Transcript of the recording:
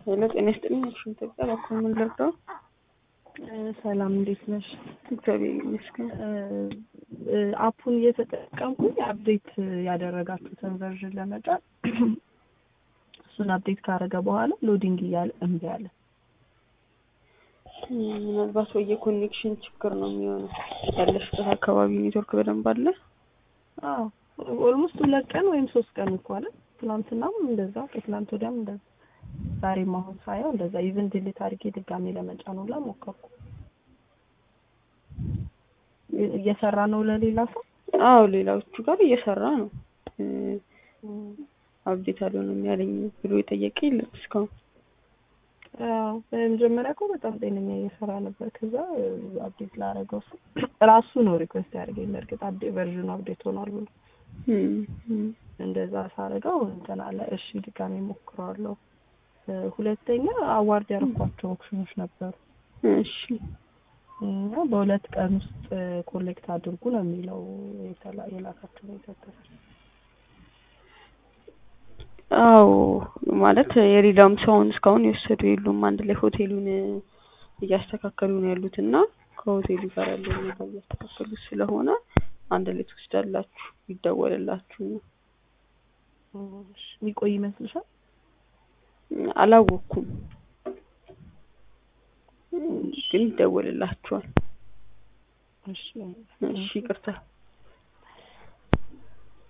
ሄሎ ጤና ይስጥልኝ። እሺ ኢትዮጵያ በኩል ምን ልርዳው? ሰላም እንዴት ነሽ? እግዚአብሔር ይመስገን። አፑን እየተጠቀምኩኝ አፕዴት ያደረጋችሁትን ቨርዥን ለመጫን እሱን አፕዴት ካደረገ በኋላ ሎዲንግ እያለ እምቢ አለ። ምናልባት ወይ የኮኔክሽን ችግር ነው የሚሆነው። ያለሽበት አካባቢ ኔትወርክ በደንብ አለ? አዎ ኦልሞስት ሁለት ቀን ወይም ሶስት ቀን እኮ አለ። ትናንትናም እንደዛ ከትናንት ወዲያም እንደዛ ዛሬም አሁን ሳየው እንደዛ ኢቭን ዲሊት አድርጌ ድጋሜ ለመጫን ሁላ ሞከርኩ። እየሰራ ነው ለሌላ ሰው? አዎ ሌላዎቹ ጋር እየሰራ ነው። አብዴት አልሆነም ያለኝ ብሎ የጠየቀ የለም እስካሁን። አዎ በመጀመሪያ እኮ በጣም ጤነኛ እየሰራ ነበር። ከዛ አፕዴት ላደረገው ሰው ራሱ ነው ሪኩዌስት ያደርገኝ። በእርግጥ አፕዴት ቨርዥኑ አፕዴት ሆኗል ብሎ እንደዛ ሳደርገው እንትን አለ። እሺ ድጋሜ ሞክረዋለሁ። ሁለተኛ አዋርድ ያደረኳቸው ኦፕሽኖች ነበሩ። እሺ እና በሁለት ቀን ውስጥ ኮሌክት አድርጉ ነው የሚለው የላካቸው ነው የሰጠው። አዎ ማለት የሌላውም ሰውን እስካሁን የወሰዱ የሉም። አንድ ላይ ሆቴሉን እያስተካከሉ ነው ያሉት እና ከሆቴሉ ጋር ያለው ሁኔታ እያስተካከሉ ስለሆነ አንድ ላይ ትወስዳላችሁ ይደወልላችሁ ነው። የሚቆይ ይመስልሻል? አላወቅኩም፣ ግን ይደወልላችኋል። እሺ እሺ ይቅርታ።